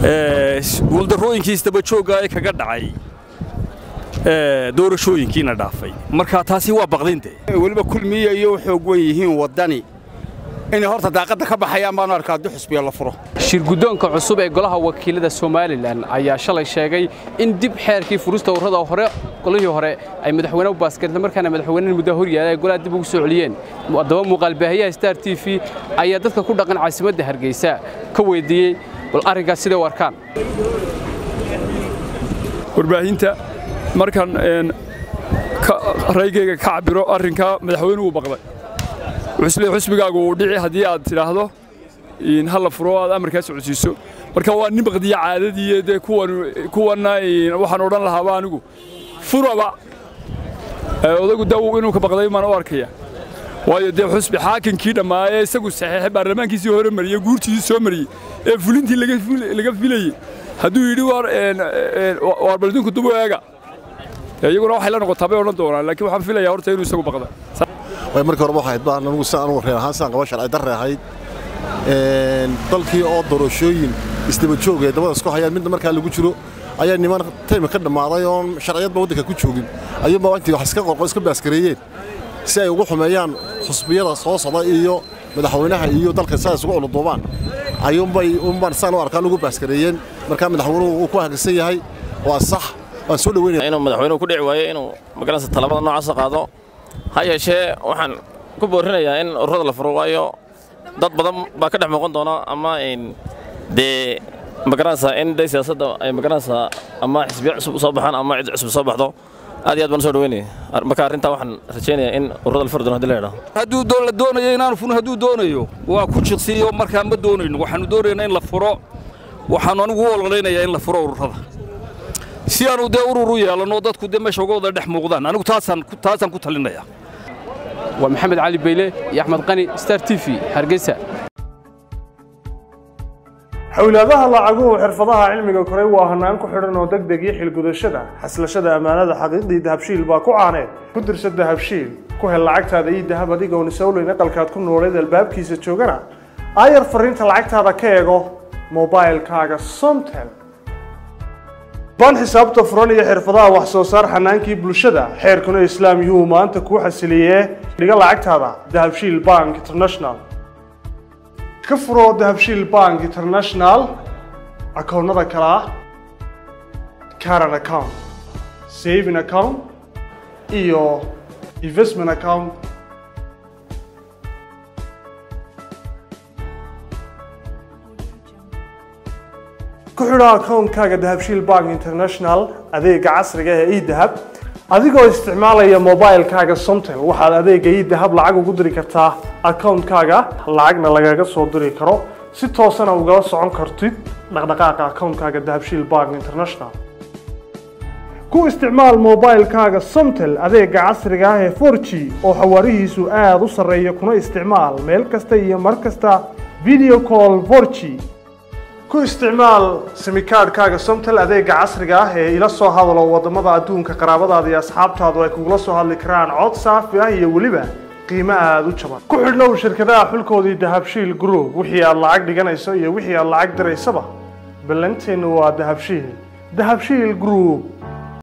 guuldarrooyinkii isdabajoogga ee kaga dhacay doorashooyinkiina dhaafay marka taasi waa baqdinte weliba kulmiya iyo xoog wen yihiin waddani inay horta daaqadda ka baxayaan baanu arkaa haddii xusbiya la furo shirguddoonka cusub ee golaha wakiilada somalilan ayaa shalay sheegay in dib xeerkii furista urrada hore golihii hore ay madaxweyne u baaskarta markaana madaxweynaha muddo horyaala ay golaha dib ugu soo celiyeen haddaba muuqaalbaahiyaha star t v ayaa dadka ku dhaqan caasimadda hargeysa ka weydiiyey bal arrinkaas siday u arkaan warbaahinta markan raygayga ka cabiro arrinkaa madaxweynuhu baqday wuxuusle xusbigaagu uu dhici haddii aad tidhaahdo ha la furo aad amarkaa socodsiiso marka waa nin baqdiya caadadiiyo dee kuwanna waxaan odhan lahaaba anigu furaba odagu da inuu ka baqday maan u arkaya waayo dee xusbi xaakinkii dhammaayee isagu saxiixay baarlamaankiisii hore mariyey guurtiisii soo mariyey ee fulintii laga filayey hadduu yidhi waar baldinku dubu eega iyaguna waxay la noqotaa bay odhan doonaan laakiin waxaan filayaa horta inuu isagu baqda way markii horeba waxayd baan anugu si anugu reer ahaan sidaan qaba sharci darre ahayd dalkii oo doorashooyin isdaba joog ee dabada isku hayaan midna markaa lagu jiro ayaa niman taymi ka dhammaaday oon sharciyadba waddanka ku joogin ayuunbaa intii wax iska qorqo iska baaskareeyeen si ay ugu xumeeyaan xusbiyada soo socda iyo madaxweynaha iyo dalka saa isugu culuduubaan ayuunbay unbaan saan u arkaan ugu baaskareeyeen markaa madaxweynuhu uu ku hagagsan yahay waa sax waan soo dhaweynaya inuu madaxweynuhu ku dhici waayo inuu magaranaysa talabada noocaasa qaado ha yeeshee waxaan ku boorinayaa in ururada la furo waayo dad badan baa ka dhex muuqan doona ama dee magaranaysaa in day siyaasadda ay magaranaysaa ama xisbiya cusub soo baxaan ama cid cusub soo baxdo aad iyo aad baan soo dhaweynaya marka arrintaa waxaan rajaynayaa in ururada la furi doono hadii la idhaho hadduu la doonayo inaanu furin hadduu doonayo waa ku jiqsiiyo markaa ma doonayno waxaanu doonaynaa in la furo waxaanu anigu u ololeynayaa in la furo ururada si aanu dee urur u yeelanno dadku dee meesha uga wada dhex muuqdaan anigu taasaan ku talinaya waa maxamed cali bayle iyo axmed qani star t v hargeysa xowlaadaha lacaguhu xirfadaha cilmiga koray waa hanaan ku xidhan oo deg deg iyo xilgudashada xaslashada ammaanada xaqiiqdii dahabshiil baa ku caaneed ku dirsa dahabshiil ku hel lacagtaada ii dahab adigoon isowleyn aqalkaad ku nooleed albaabkiisa joogana aayar fariinta lacagtaada ka eego mobailkaaga somtel baan xisaabta furan iyo xirfadaha wax soo saar xanaankii bulshada xeerkuna islaam yuhuu maanta kuu xasiliyee dhiga lacagtaada dahabshiil bank international ka furo dahabshiil bank international akoonnada kale ah caran account saving account iyo investment account ku xidho akoonkaaga dahabshiil bank international adeega casriga ee edahab adigoo isticmaalaya mobilkaaga somtel waxaad adeega edahab lacag ugu diri kartaa akoonkaaga lacagna lagaga soo diri karo si toosana ugala socon kartid dhaqdhaqaaqa akoonkaaga dahabshiil bank international ku isticmaal mobilkaaga somtel adeega casriga ah ee 4g oo xawaarihiisu aada u sarreeya kuna isticmaal meel kasta iyo mar kasta video call 4g ku isticmaal simikaadhkaaga somtel adeega casriga ah ee ila soo hadalo waddamada adduunka qaraabadaada iyo asxaabtaadu ay kugula soo hadli karaan cod saafi ah iyo weliba qiimo aada u jaban ku xidhnow shirkadaha xulkoodii dahabshiil group wixii aad lacag dhiganayso iyo wixii aad lacag diraysaba ballanteennu waa dahabshiil dahabshiil group